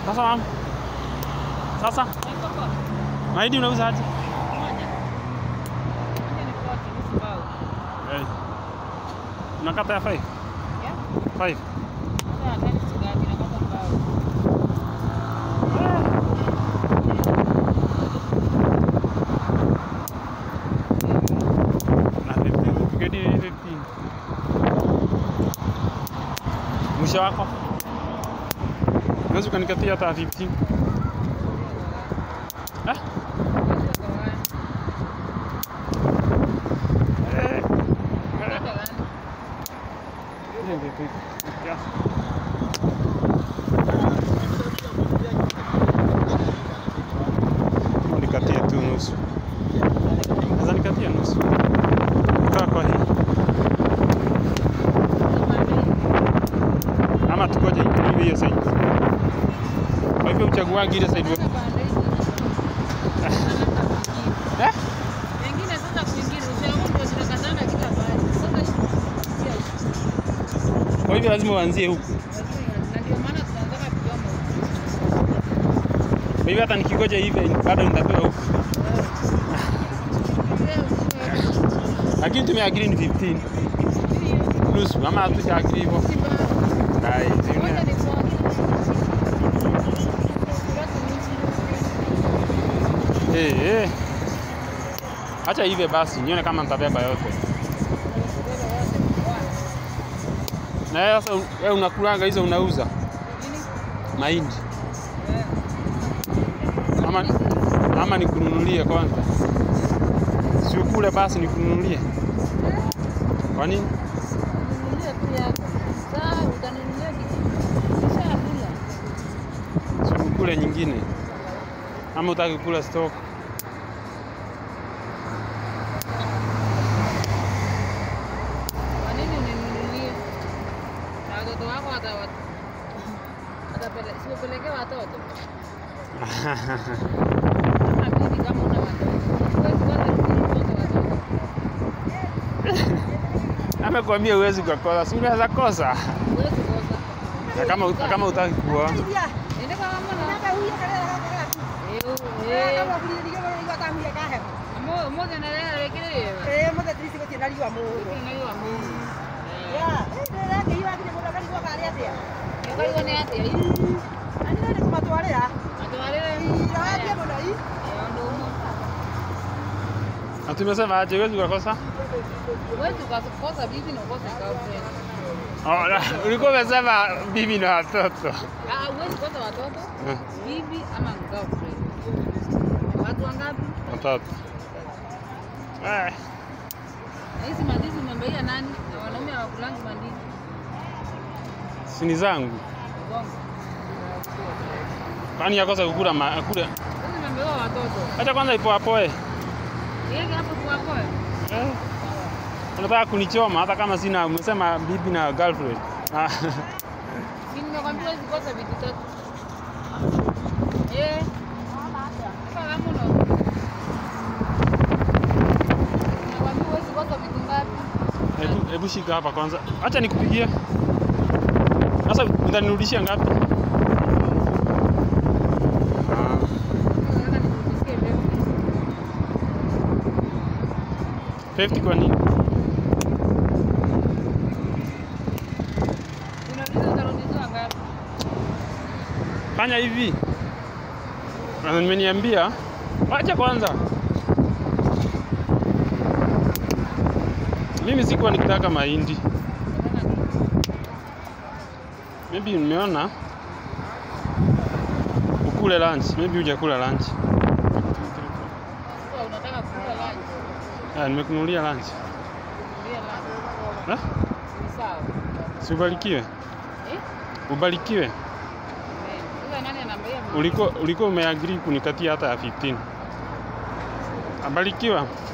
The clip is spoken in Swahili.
Sasa mama. Sasa mahindi unauza aje? Eh. Unakata ya 5? 5. Na 15. Tukedi 15. Mwisho wako? Unaweza ukanikatia hata 15. Eh? Eh. Hiyo ndio tu. Kiasi. Nikatie tu nusu. Sasa nikatie nusu. Kutoka kwa hii. Ama tukoje iwe hiyo side. Kwa hivyo uchaguagi ile side. Eh? Wengine sasa kwingine ushauri ndio zinakazana kila mahali. Sasa Kwa hivyo lazima uanzie huku. na ndio maana tunataka kujoma Kwa hivyo hata nikigoja hivi bado nitapewa huku. Lakini tumeagree ni 15. Nusu ama hatujaagrii hivyo. Hai, zingine. Eh, eh. Acha hivi basi nione kama nitabeba yote. Na wewe sasa wewe unakulanga hizo unauza mahindi. Ama ama nikununulie kwanza. Si ukule basi nikununulie. Kwa nini? Si ukule nyingine. Ama utaki kula stock. Kwa nini uninunulie? Na watoto wako wata- watapele- si upelekee watoto? Kama bibi kama una watoto. Huwezi kwanza kununulia watoto. Amekwambia huwezi kukosa, si unaweza kosa. Huwezi kosa. Na kama na kama utaki kuoa. Ende kama mwana. Eh, eh. Amo- moja na leo rekelele. Unajua Mungu. Eh. Ukaiwa ni atia hii. Atwarire. Eh, ndo umo. Na tumesema aje huwezi kukosa? Huwezi ukakosa bibi na ukose girlfriend. Oh, na- ulikuwa umesema bibi na watoto. Ah, huwezi kosa watoto, Eh, bibi ama girlfriend. Watu wangapi? Watoto. Eh, Na hizi mandizi umeambaia nani? Na wanaume hawakulangi mandizi. si ni zangu. Bongo. Kwani yakosa kukula ma, kule. Sasa umeambiwa watoto. Acha kwanza ipoapoe. Yeye hapo tuwapoe. Eh. Unataka kunichoma hata kama sina umesema bibi na girlfriend. Ah, Si nimekwambia huwezi kosa vitu tatu. Eh. Sasa kama una Nimekwambia huwezi kosa vitu ngapi? Hebu hebu shika hapa kwanza. Acha nikupigie. Sasa utanirudishia ngapi? Ah, Nataka nikurudishie mbegu. 50 kwa nini? Unauliza utarudishiwa ngapi? Fanya hivi. Na nimeniambia wacha kwanza. Mimi sikuwa nikitaka mahindi. Maybe nimeona ukule lunch. Maybe hujakula lunch. Sasa unataka kula lunch. Ah, nimekununulia lunch. Kulia lunch. Eh? Ni sawa. Si ubarikiwe. Eh? Ubarikiwe. Eh, Sasa nani anaambia mimi? Ulikuwa ulikuwa umeagree kunikatia hata ya 15. Abarikiwa.